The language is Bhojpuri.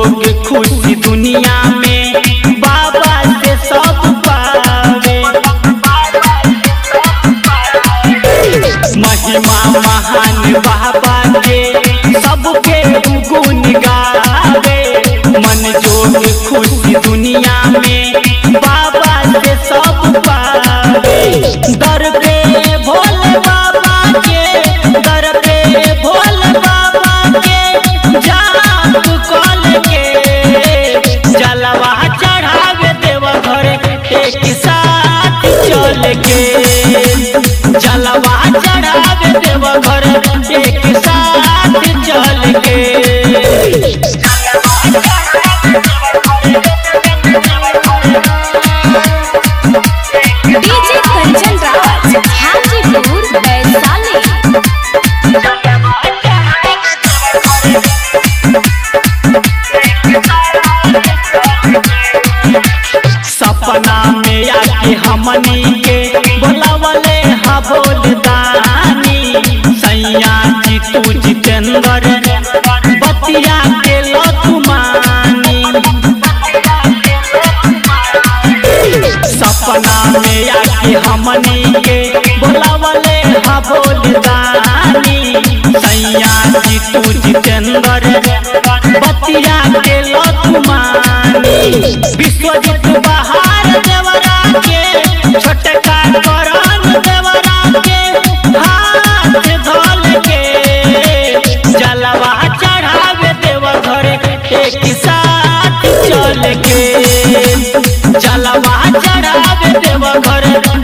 जोग खुशी दुनिया में बाबा से सब पावे महिमा महान बाबा के सबके गुण गावे मन जोग खुशी दुनिया में बाबा से सब पावे दर पे भोले बाबा के दर पे भोले बाबा के जाप कल के जलवा चढ़ावे देव घर एक साथ चल के जलवा चढ़ावे देव घर एक साथ चल के डीजे कंचन राज हाजीपुर वैशाली सपना में आके हमनी के बोलावले हा बोलदानी सैया जी तू जितेंद्र बतिया के लथुमानी सपना में आके हमनी के बोलावले हा बोलदानी सैया जी तू जितेंद्र बतिया के लथुमानी विश्वजीत बहार देवरा के छोटका करण देवरा के हाथ धल के जलवा चढ़ावे देव घर एक साथ चल के जलवा चढ़ावे देव घर